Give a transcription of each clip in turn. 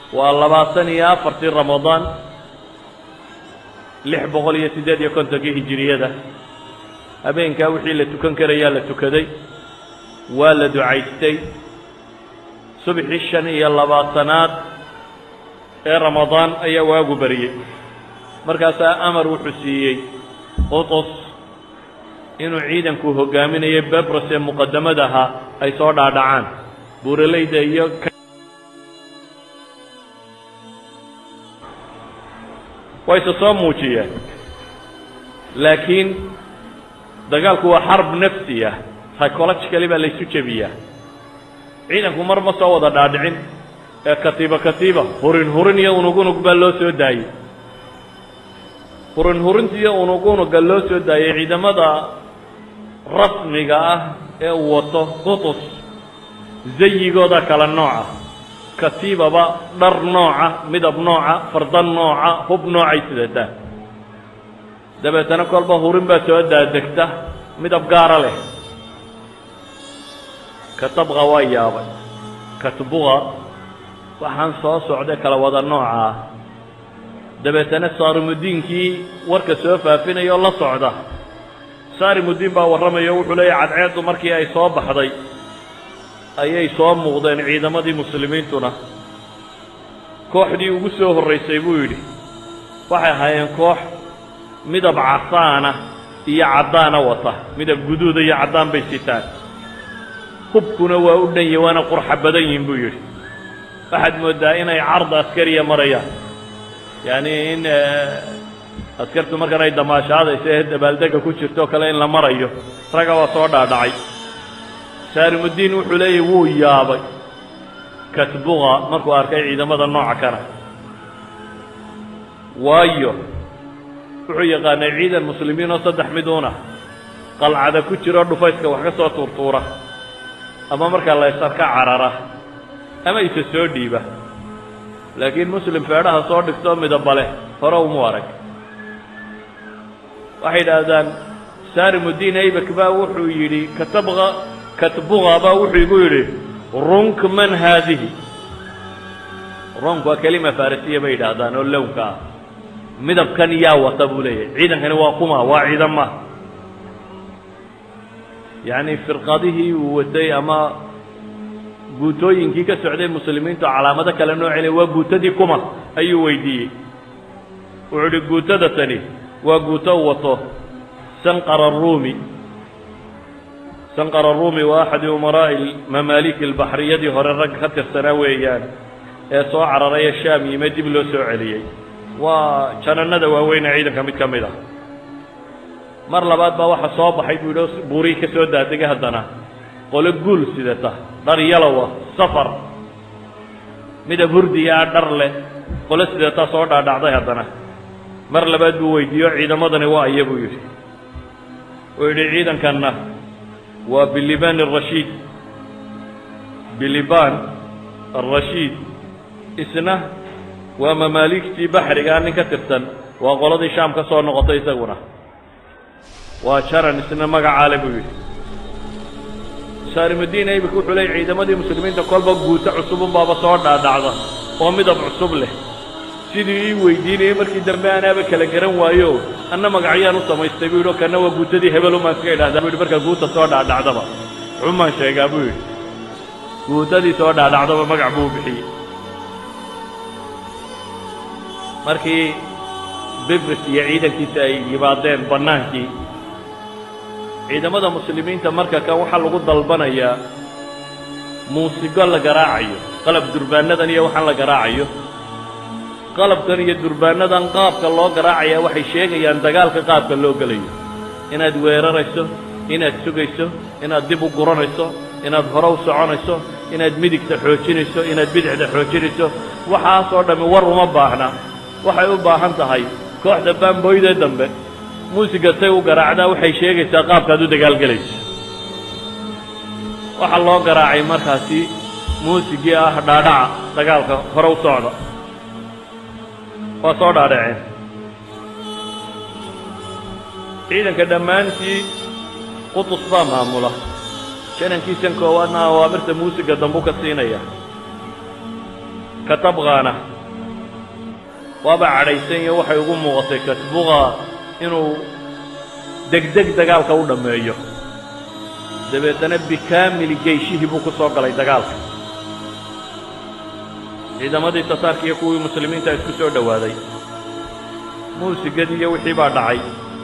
waa labaatan iyo afartii ramadaan lix boqol iyo siddeed iyo kontonkii hijiriyada habeenkaa wixii la tukan karayaa la tukaday waa la ducaystay subxii shan iyo labaatanaad ee ramadaan ayaa waagu bariyey markaasaa amar wuxuu siiyey qutus inuu ciidanku hogaaminayo bebros ee muqadamada ahaa ay soo dhaadhacaan buuralayda iyo wayse soo muujiyeen laakiin dagaalku waa xarb nafsi ah psychologically baa laysu jebiyaa ciidanku mar ma soo wada dhaadhicin ee katiiba katiiba hurin hurin iyo unug unug baa loo soo daayey hurin hurinta iyo unug unuga loo soo daayey ciidamada rasmiga ah ee uu wato qutus zayigooda kala nooca katiibaba dhar nooca midab nooca fardan nooca hub noocay sidataa dabeetana kolba hurin baa soo daadegta midab gaara leh katabqa waa yaabay katbuqa waxaan soo socday kala wada nooca ah dabeetana saarimudiinkii warka soo faafinaya oo la socda saarimudiin baa warramaya o wuxuu leeyahy cadceeddu markii ay soo baxday ayay soo muuqdeen ciidamadii muslimiintuna kooxdii ugu soo horraysay buu yidhi waxay ahaayeen koox midab casaana iyo caddaana wata midab guduuda iyo caddaan bay sitaan hubkuna waa u dhan yahi waana qurxa badan yihin buu yidhi waxaad mooddaa inay card askariya marayaan yacni in askartu markan ay damaashaadayso ee dabaaldega ku jirto o kale in la marayo ragga waa soo dhaadhacay saarimudiin wuxuu leeyahy wuu yaabay katbuqa markuu arkay ciidamada nooca kana waayo wuxuu yaqaanay ciidan muslimiin oo saddex miduuna qalcada ku jiro dhufayska wax ka soo tuurtuura ama markaa la ysarka carara ama isa soo dhiiba laakiin muslim feedhaha soo dhigtoo midaba leh hore umu arag waxay idhaahdaan saarimudiin aybak baa wuxuu yidhi katabqa katbuqa baa wuxuu igu yidhi runk man haadihi runk waa kelima farisiya bay yidhaahdaan oo lownka ah midabkan yaa wata buu leeyahay ciidankani waa kuma waa ciidama yacni firqadihii uu watay ama guutooyinkii ka socday muslimiintu calaamado kale noocele waa guutadii kuma ayuu weydiiyey wuxuu idhi guutada tani waa guuto u wato sanqar arumi sanqar arumi waa axadi umaraa'i mamaaliki albaxriyadii hore rag ka tirsanaa weeyaan ee soo cararaya shaam yime dib loo soo celiyey waa janannada waaweyne ciidanka mid ka mid ah mar labaad baa waxa soo baxay buu yidhi buurii ka soo daadegay haddana qolo guul sidata dhar yalowa safar midab hurdiya ah dhar leh qolo sidata soo dhaadhacday haddana mar labaad buu weydiiyo ciidamadani waa iya buu yidhi uu yidhi ciidankanna waa biliban arashiid biliban arashiid isna waa mamaaligtii baxrigaa nin ka tirsan waa qoladii shaam ka soo noqotay isaguna waa jaran isna magacaale buu yidhi saarimudiin aybik wuxuu leeyay ciidamadii muslimiinta kolba guuto cusubun baaba soo dhaadhacda oo midab cusub leh sidii ii weydiinayay markii dambe anaaba kala garan waayo anna magacyaan u samaystay buu yidhi oo kanna waa guutadii hebelumaan iska idhahdaa bu yidhi markaa guuta soo dhaadhacdaba xumaan sheegaa buu yidhi guutadii soo dhaadhacdaba magac buu bixiyey markii bibris iyo ciidankiisa ay yimaadeen bannaankii ciidamada muslimiinta marka kan waxaa lagu dalbanayaa muusigo la garaacayo qalab durbaanadan iyo waxaan la garaacayo qalabkan iyo durbaanadan qaabka loo garaacaya waxay sheegayaan dagaalka qaabka loo gelayo inaad weerarayso inaad sugayso inaad dib u guranayso inaad hore u soconayso inaad midigta xoojinayso inaad bidixda xoojinayso waxaasoo dhammi war uma baahna waxay u baahan tahay kooxda baamboydee dambe muusiga say u garaacdaa waxay sheegaysaa qaabkaad u dagaalgelayso waxaa loo garaacay markaasi muusigii ah dhaadhaca dagaalka hore u socda waa soo dhaadhaceen ciidanka dhammaantii qutus baa maamula janankiisan koowaadna awaamirta muusiga dambu ka siinaya katabqaana waaba cadhaysan iyo waxay ugu muuqatay katbuqa inuu degdeg dagaalka u dhammeeyo dabeetana bikaamili geyshihii buu ku soo galay dagaalka ciidamadii tataarka iyo kuwii muslimiinta isku soo dhowaaday muusigadii iyo wixii baa dhacay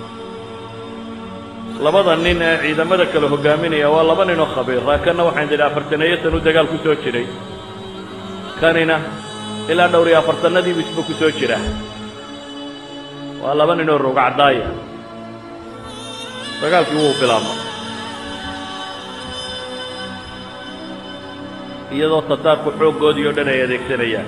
labada nin ee ciidamada kale hogaaminaya waa laba ninoo khabiira kanna waxaan idhi afartaneeyo san u dagaal ku soo jiray kanina ilaa dhowr iyo afartanadiibu isba ku soo jira waa laba ninoo rogacdaaya dagaalkii wuu bilaabma iyadoo tataarku xooggoodii oo dhan ay adeegsanayaan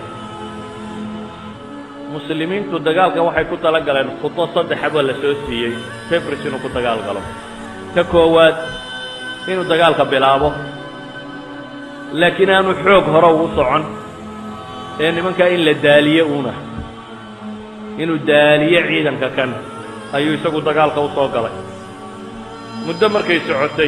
muslimiintu dagaalka waxay ku tala galeen khudo saddexaba la soo siiyey febris inuu ku dagaal galo ka koowaad inuu dagaalka bilaabo laakiin aanu xoog hore ugu socon ee nimankaa in la daaliye uuna inuu daaliye ciidanka kan ayuu isagu dagaalka u soo galay muddo markay socotay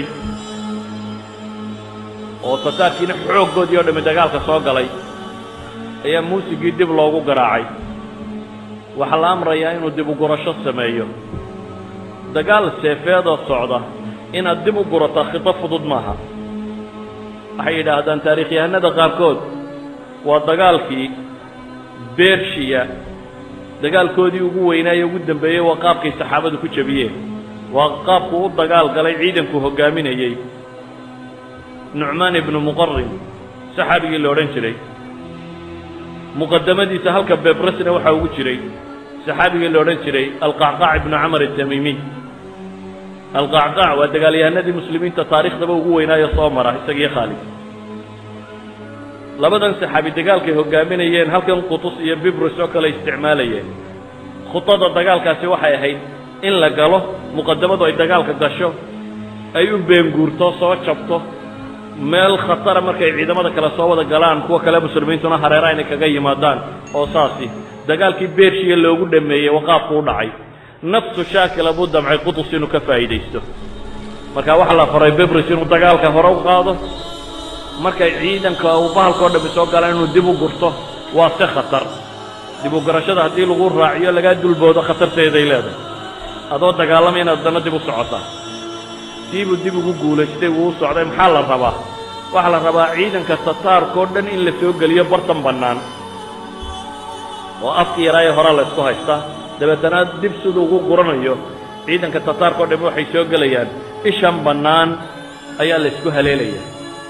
oo tataarkiina xooggoodii oo dhammi dagaalka soo galay ayaa muusigii dib loogu garaacay waxaa la amrayaa inuu dib u gurasho sameeyo dagaal seefeedoo socda inaad dib u gurataa khito fudud maaha waxay yidhaahdaan taarikhyahanada qaarkood waa dagaalkii bershiya dagaalkoodii ugu weynaaye ugu dambeeyey waa qaabkay saxaabadu ku jebiyeen waa qaabku u dagaal galay ciidanku hoggaaminayey nucmaan ibnu muqarin saxaabigii la odhan jiray muqadamadiisa halka bebrasna waxaa ugu jiray saxaabigii la odhan jiray alqacqaac ibnu camar atamiimiy alqacqaac waa dagaalyahanadii muslimiinta taarikhdaba ugu weynaayo soo mara isagiyo khaalid labadan saxaabi dagaalkay hoggaaminayeen halkan qutus iyo bibrus oo kale isticmaalayeen khudada dagaalkaasi waxay ahayd in la galo muqadamadu ay dagaalka gasho ay u beenguurto soo jabto meel khatara markay ciidamada kale soo wada galaan kuwa kale muslimiintuna hareeraha inay kaga yimaadaan oo saasi dagaalkii bershiya loogu dhameeyey waqaafku u dhacay nafsu shaakila buu damcay qutus inuu ka faa'iidaysto marka waxaa la faray bebris inuu dagaalka hore u qaado markay ciidanka uu bahalkao dhammi soo galaan inuu dib u gurto waa se khatar dib u garashada haddii lagu raaciyo lagaa dulboodo khatarteeday leedahay adoo dagaalamay inaad haddana dib u socotaa siibuu dib ugu guulaystay wuu u socday maxaa la rabaa waxaa la rabaa ciidanka tataarkao dhan in la soo geliyo bartan bannaan oo afki yaraaye hore la ysku haystaa dabeetana dib siduu ugu guranayo ciidanka tataarkao dhan waxay soo gelayaan ishan bannaan ayaa la ysku haleelaya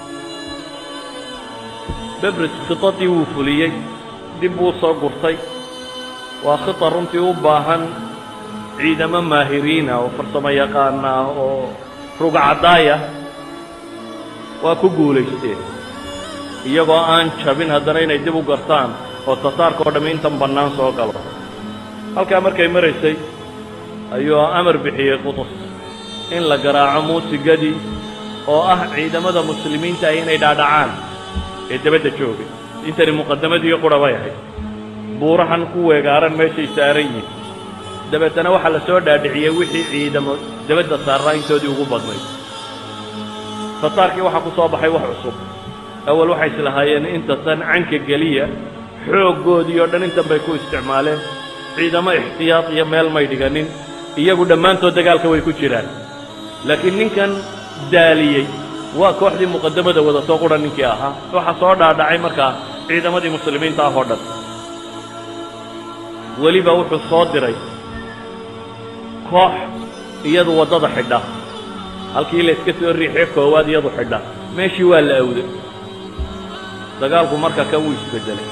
bebris khitadii wuu fuliyey dib buu soo gurtay waa khita runtii u baahan ciidamo maahiriina oo farsamo yaqaana oo rugcadaaya waa ku guulaysteen iyagoo aan jabin haddana inay dib u gartaan oo tataarka oo dhammi intan bannaan soo galo halkaa markay maraysay ayuu amar bixiyey qutus in la garaaco muusigadii oo ah ciidamada muslimiinta ah inay dhaadhacaan ee dabadda joogay intani muqadamadii qura bay ahayd buurahan ku weegaaran meeshay saaran yihin dabeetana waxaa la soo dhaadhiciyey wixii ciidamo dabadda saarraa intoodii ugu badnayd tataarkii waxaa ku soo baxay wax cusub awal waxay islahaayeen inta tan canka geliya xooggoodii oo dhan intan bay ku isticmaaleen ciidamo ixtiyaad iyo meel may dhiganin iyagu dhammaantood dagaalka way ku jiraan laakiin ninkan daaliyey waa kooxdii muqadamada wadatoo qura ninkii ahaa waxaa soo dhaadhacay markaa ciidamadii muslimiinta ah oo dhan weliba wuxuu soo diray koox iyadu waddada xidha halkii la iska soo riixiyo koowaad iyadu xidha meeshii waa la awday dagaalku marka kan wuu isbeddelay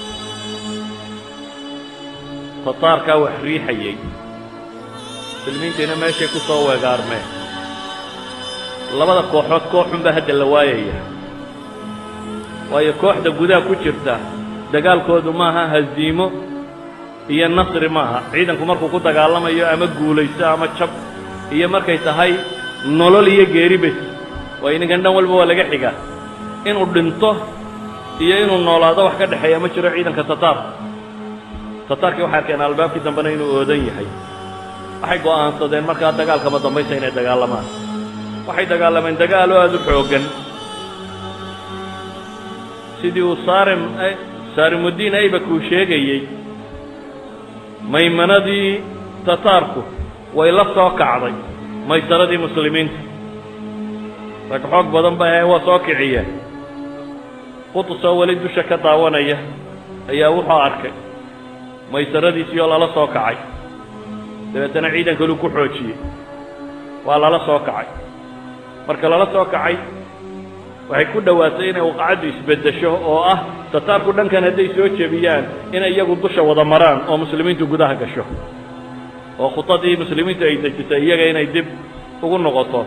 tataarkaa wax riixayey muslimiintiina meeshay ku soo weegaarmeen labada kooxood kooxunbaa hadda la waayaya waayo kooxda gudaha ku jirta dagaalkoodu maaha haziimo iyo nasri maaha ciidanku markuu ku dagaalamayo ama guulaysto ama jab iyo markay tahay nolol iyo geeri bes waayo ninkan dhan walba waa laga xigaa inuu dhinto iyo inuu noolaado wax ka dhexeeya ma jiro ciidanka tataar tataarkii waxay arkeen albaabkii dambena inuu oodan yahay waxay go'aansadeen markaa dagaalkama dambaysa inay dagaalamaan waxay dagaalameen dagaalo aada u xooggan sidii uu saarem saarimudiin aybak uu sheegayey maymanadii tataarku way la soo kacday maysaradii muslimiinta rag xoog badan ba ahe waa soo kiciyeen qutus oo weli dusha ka daawanaya ayaa wuxuu arkay maysaradiisii oo lala soo kacay dabeetana ciidankaluu ku xoojiyey waa lala soo kacay marka lala soo kacay waxay ku dhowaatay inay waqacaddu isbeddesho oo ah tataarku dhankan hadday soo jebiyaan inay iyagu dusha wada maraan oo muslimiintu gudaha gasho oo khudadii muslimiintu ay dejisay iyaga inay dib ugu noqoto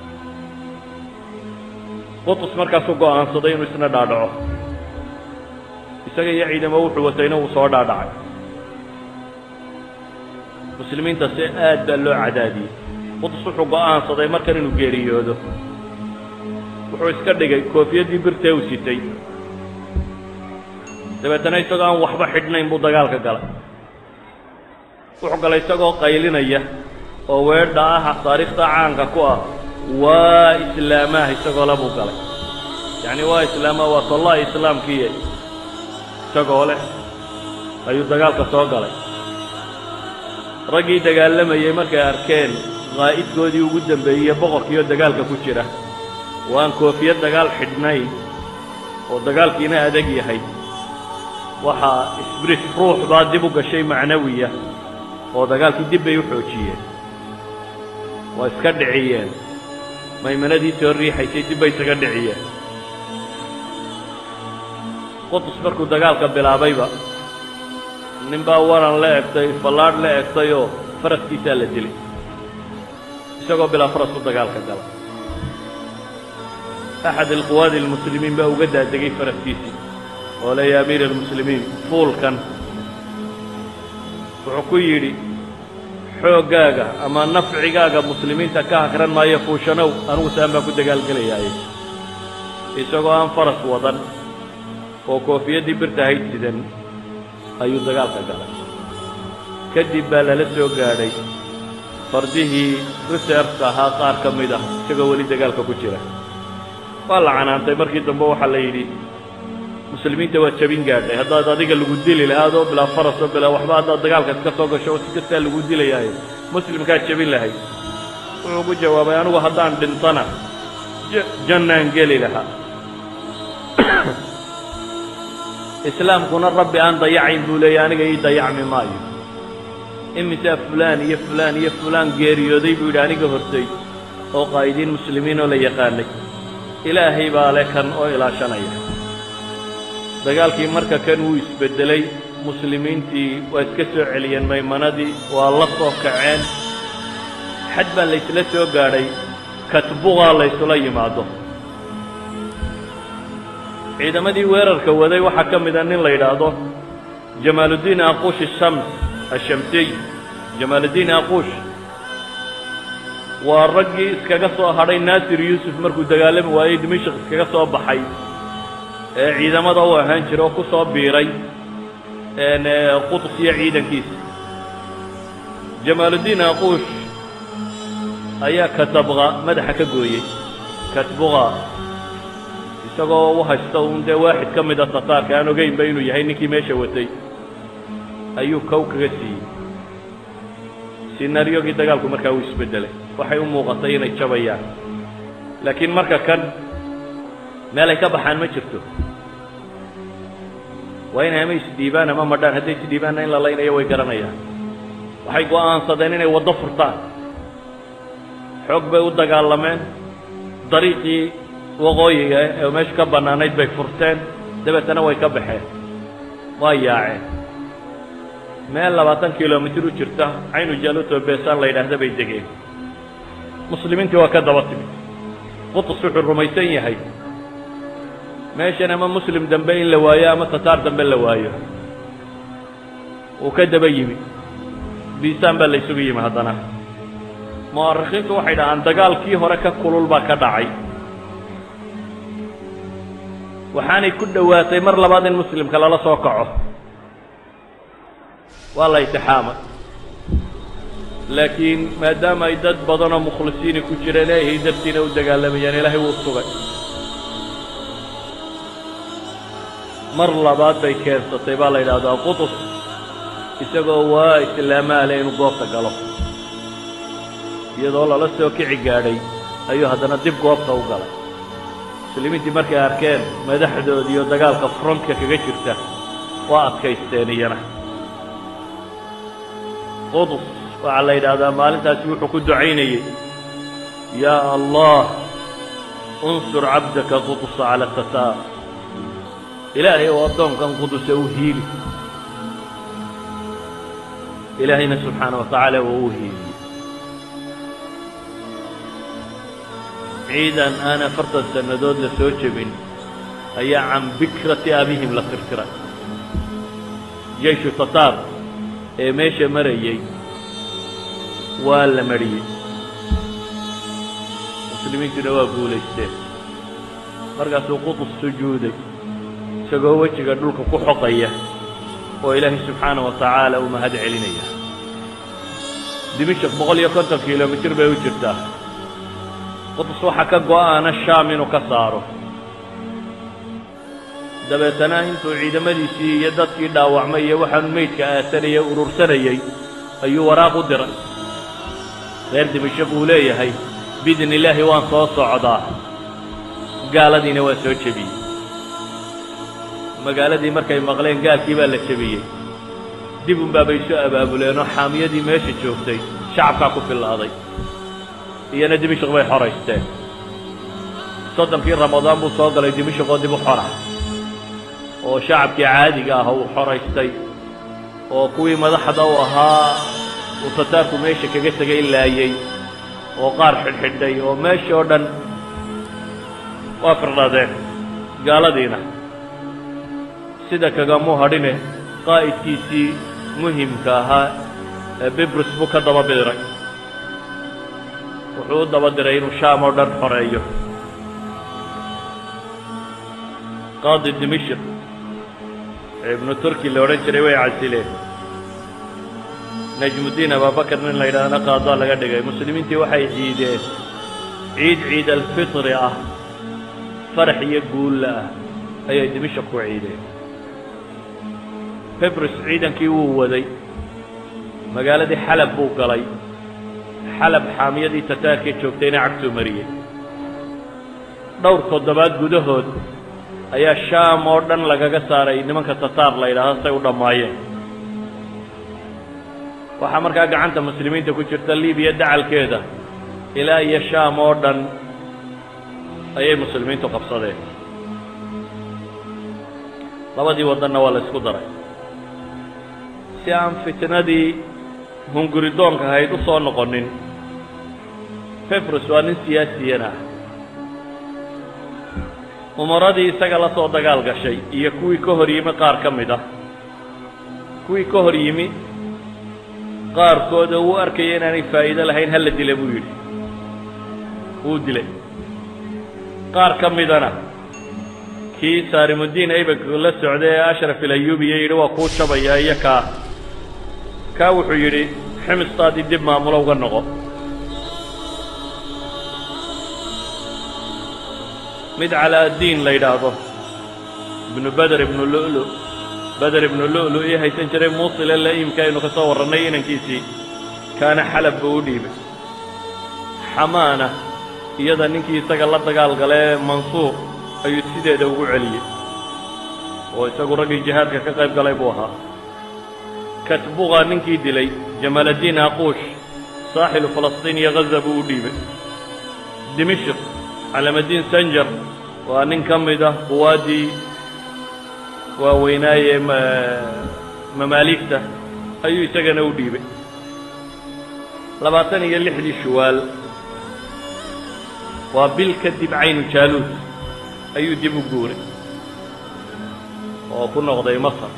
qutus markaasuu go'aansaday inuu isna dhaadhaco isaga iyo ciidamo wuxuu watayna wuu soo dhaadhacay muslimiinta si aad baa loo cadaadiyey qutus wuxuu go'aansaday markan inuu geeriyoodo wuxuu iska dhigay koofiyaddii birtee uu sitay dabeetana isagoo aan waxba xidhnayn buu dagaalka galay wuxuu galay isagoo qaylinaya oo weedha ah taariikhda caanka ku ah waa islaamaah isagoo le buu galay yacni waa islaamaah waa tollaha islaamkiiye isagoo leh ayuu dagaalka soo galay raggii dagaalamayey markay arkeen qaa'idkoodii ugu dambeeyey boqorkiioo dagaalka ku jira oo aan koofiyad dagaal xidhnayn oo dagaalkiina adag yahay waxaa isbrit ruux baa dib u gashay macnawiya oo dagaalkii dib bay u xoojiyeen waa iska dhiciyeen maymanadii soo riixaysay dib bay isaga dhiciyeen qutus markuu dagaalka bilaabayba nin baa waran la egtay fallaadh la egtay oo faraskiisaa la dilay isagoo bilaa faras u dagaalka gala axad alquwaadi almuslimiin baa uga daadegay faraskiisii oo le ya amiir almuslimiin fuulkan wuxuu ku yidhi xooggaaga ama nafcigaaga muslimiinta ka hakran maayo fuushanow anugu saan baan ku dagaalgelayaaye isagoo aan faras wadan oo koofiyaddii birta hayd sidan ayuu dagaalka galay kadib baa lala soo gaadhay fardihii reservka ahaa qaar ka mid ah isagoo weli dagaalka ku jira waa la canaantay markii dambe waxaa la yidhi muslimiinta waa jabin gaadhay haddaad adiga lagu dili lahaa adoo bilaa farasoo bilaa waxba haddaad dagaalka iska soo gasho oo si kastaa lagu dilayaayo muslimkaad jabin lahayd wuxuu ku jawaabay anigu haddaan dhintana jannaan geli lahaa islaamkuna rabbi aan dayacayn buu leeyahy aniga ii dayacmi maayo imisaa fulaan iyo fulaan iyo fulaan geeriyooday buu yidhi aniga hortay oo qaa'idiin muslimiin oo la yaqaanay ilaahay baa le kan oo ilaashanaya dagaalkii marka kan wuu isbeddelay muslimiintii waa iska soo celiyeen maymanadii waa la soo kaceen xad baa laysla soo gaadhay katbuqaa laysula yimaado ciidamadii weerarka waday waxaa ka mida nin la yidhaahdo jamaaluddiin aquush ashams ashamsiy jamaaluddiin aquush waa raggii iskaga soo hadhay naasir yuusuf markuu dagaalami waayey dimashik iskaga soo baxay ee ciidamada u ahaan jira oo ku soo biiray qutus iyo ciidankiisa jamaaluddiin aquush ayaa katabqa madaxa ka gooyey katbuqa isagoo u haysta uun dee waaxid ka mida tataarka aan ogeynba inuu yahay ninkii meesha watay ayuu kow kaga siiyey sinaariyogii dagaalku markaa uu isbeddelay waxay u muuqatay inay jabayaan laakiin marka kan meel ay ka baxaan ma jirto waa inay ama isdhiibaan ama madhaan hadday isdhiibaanna in la laynayo way garanayaan waxay go'aansadeen inay waddo furtaan xoog bay u dagaalameen dariiqii waqooyiga ee meesha ka bannaanayd bay furteen dabeetana way ka baxeen waa yaaceen meel labaatan kilomitir u jirta caynu jaluto beesaan la yidhaahda bay degeen muslimiintii waa ka daba timid qutus wuxuu rumaysan yahay meeshan ama muslim dambe in la waayo ama tataar dambe la waayo uu ka daba yimi biisaan baa la ysugu yimi haddana mu'arikhiintu waxay dhahaan dagaalkii hore ka kulul baa ka dhacay waxaanay ku dhowaatay mar labaad in muslimka lala soo kaco waa la itixaamay laakiin maadaama ay dad badanoo mukhlisiini ku jireen ilaahay dartiina u dagaalamayaan ilaahay wuu sugay mar labaad bay keensatay baa la yidhaahdaa qutus isagoo waa islaamaale inuu goobta galo iyadoo lala soo kici gaadhay ayuu haddana dib goobta u galay muslimiintii markay arkeen madaxdoodiiyo dagaalka frontka kaga jirta waa adkaysteen iyana qudus waxaa la yidhaahdaa maalintaasi wuxuu ku ducaynayey yaa allah unsur cabdaka qudusa cala tataar ilaahay oo addoonkan quduse u hiili ilaahayna subxaana wa tacaala waa u hiiliyey ciidan aan afartan sannadood la soo jebin ayaa can bikrati abihim la tirtiray jeyshu tataar ee meesha marayey waa la mariyey muslimiintuna waa guulaysteen markaasuu qudus sujuuday isagoo wejiga dhulka ku xoqaya oo ilaahay subxaana wa tacaala u mahad celinaya dimishak boqol iyo konton kilomitir bay u jirtaa qudus waxaa ka go'aana shaam inuu ka saaro dabeetana intuu ciidamadiisii iyo dadkii dhaawacmay iyo waxaanu meydka aasanayay urursanayey ayuu waraaq u diray reer dimashaq uu leeyahay biidni illaahi waan soo socdaa gaaladiina waa soo jebiyey magaaladii markay maqleen gaalkii baa la jebiyey dib unbaa bay soo abaabuleenoo xaamiyadii meesha joogtay shacabkaa ku fillaaday iyana dimashaq bay xoraysteen soddonkii ramadaan buu soo galay dimashaq oo dib u xora oo shacabkii caadiga ah uu xoraystay oo kuwii madaxda u ahaa uu tataarku meesha kaga tegay laayey oo qaar xidhxidhay oo meesha oo dhan waa firdhadeen gaaladiina sida kagamuu hadhine qaa'idkiisii muhimka ahaa ee bibrus buu ka daba bidiray wuxuu u daba diray inuu shaam oo dhan xoreeyo qaadi dimishik ee ibnu turki la odhan jiray way casileen najmuddiin abaabakar nin la yidhaahna qaadaa laga dhigay muslimiintii waxay ciideen ciid ciid alfitri ah farax iyo guulla ah ayay dimishak ku ciideen bibrus ciidankii wuu waday magaaladii xalab buu galay xalab xaamiyadii tataarkee joogtayna cagtuu mariyey dhowr toddobaad gudahood ayaa shaam oo dhan lagaga saaray nimanka tataar la yidhaahdo say u dhammaayeen waxaa markaa gacanta muslimiinta ku jirta libiya dacalkeeda ilaa iyo shaam oo dhan ayay muslimiintu qabsadeen labadii waddanna waa la isku daray si aan fitnadii hunguridoonka ahayd u soo noqonin bibrus waa nin siyaasiyan ah umaradii isaga la soo dagaal gashay iyo kuwii ka hor yimi qaar ka mid ah kuwii ka hor yimi qaarkooda uu arkaya inaanay faa'iido lahayn hala dila buu yidhi wuu dilay qaar ka midana kii saarimudiin aybak la socday ee ashraf ilayubiya yidhi waa kuu jabayaa iyo kaa kaa wuxuu yidhi ximistaadii dib maamulo uga noqo mid calaadiin la yidhaahdo ibnu beder ibnu lu'lu beder ibnu lu'lu ii haysan jiray muusile la'iimka aynu ka soo warrannay inankiisii kaana xalab buu u dhiibay xamaana iyada ninkii isaga la dagaal galee mansuur ayuu sideeda ugu celiyey oo isagu raggii jihaadka ka qayb galay buu ahaa katbuqa ninkii dilay jamaaladdiin aquush saaxilu falastiin iyo ghaza buu u dhiibay dimishik calamaddiin sanjar waa nin ka mid ah quwaaddii waaweynaaye mamaaligta ayuu isagana u dhiibay labaatan iyo lixdii shuwaal waa bil kadib caynu jaaluud ayuu dib u guuray oo ku noqday masar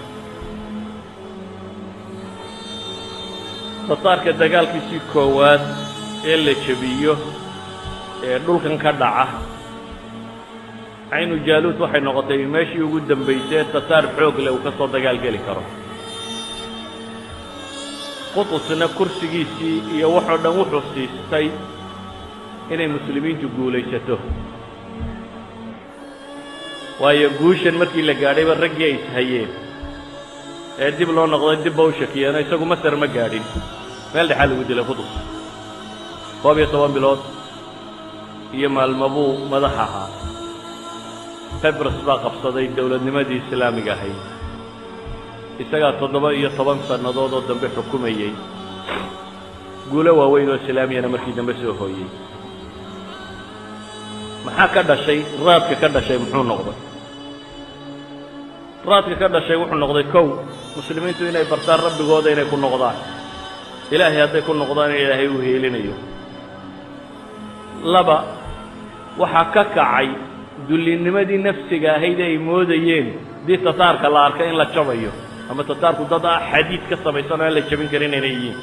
tataarka dagaalkiisii koowaad ee la jebiyo ee dhulkan ka dhaca caynu jaaluud waxay noqotay meeshii ugu dambaysay ee tataar xoog leh uu ka soo dagaal geli karo qutusna kursigiisii iyo waxoo dhan wuxuu siistay inay muslimiintu guulaysato waayo guushan markii la gaadhayba raggii ay ishayeen ee dib loo noqday dibba u shakiyeeno isagu masar ma gaadhin meel dhexaa lagu dilay qudus koob iyo toban bilood iyo maalmo buu madax ahaa febres baa qabsaday dowladnimadii islaamiga ahayd isagaa toddoba iyo toban sannadood oo dambe xukumayey guulo waaweyn oo islaamiyana markii dambe soo hooyey maxaa ka dhashay raadka ka dhashay muxuu noqday raadka ka dhashay wuxuu noqday kow muslimiintu inay bartaan rabbigooda inay ku noqdaan ilaahay hadday ku noqdaan in ilaahay uu heelinayo laba waxaa ka kacay dullinimadii nafsiga ahayd ay moodayeen dii tataarka la arka in la jabayo ama tataarku dad ah xadiid ka samaysan oo aan la jabin karin inay yihiin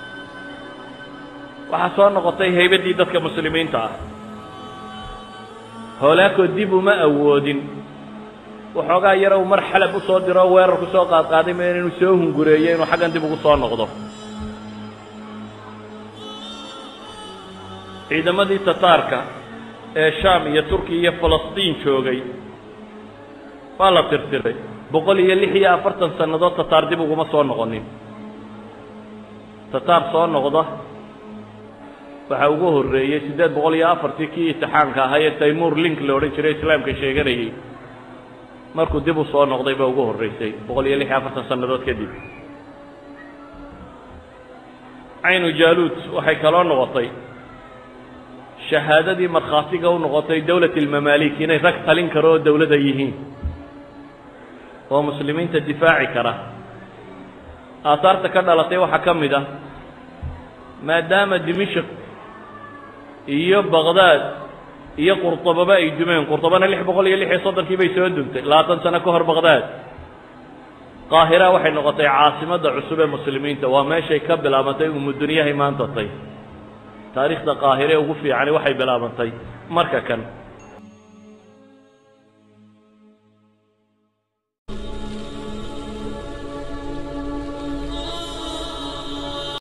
waxaa soo noqotay haybaddii dadka muslimiinta ah hoolaakoo dib uma awoodin waxoogaa yara uu mar xalab u soo diro o weerar ku soo qaadqaaday ma inuu soo hungureeyo inuu xaggan dib ugu soo noqdo ciidamadii tataarka ee shaam iyo turkiya iyo falastiin joogay waa la tirtiray boqol iyo lix iyo afartan sannadood tataar dib uguma soo noqonin tataar soo noqda waxaa ugu horreeyey siddeed boqol iyo afartii kii itixaanka ahaa ee taymuur link la odhan jiray islaamka sheeganayey markuu dib u soo noqday baa ugu horraysay boqol iyo lix iyo afartan sannadood kadib caynu jaaluud waxay kaloo noqotay shahaadadii markhaatiga u noqotay dowlat ilmamaalik inay rag talin karo oo dowlada yihiin oo muslimiinta difaaci kara aahaarta ka dhalatay waxaa ka mid ah maadaama dimishk iyo baqdaad iyo qurطababa ay dumeen qurطabana lix boqol iyo lix iyo soddonkii bay soo duntay labaatan sano ka hor baqdaad qaahira waxay noqotay caasimadda cusub ee muslimiinta waa meeshay ka bilaabantay umudunyahay maanta tay taariikhda qaahire ugu fiicani waxay bilaabantay marka kan